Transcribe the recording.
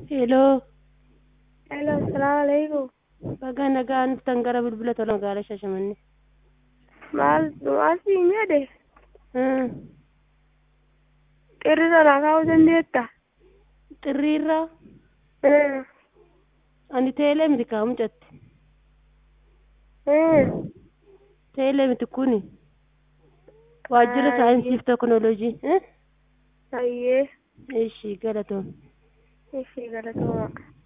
Hello. Hello, assalamu alaikum. Baga nagaan dhuftan gara bilbila tola magaalaa Shaashamannee. Maal maal siin jedhe Hmm. xirri sana kaa'uu dandeetta? Xirriirraa Hmm. ani teelee miti kaamu jette. Hmm. Teelee miti kuni. Waajjira saayinsiif teknooloojii. Eh? Ayyee Ishii galatoom. ishee galatooma.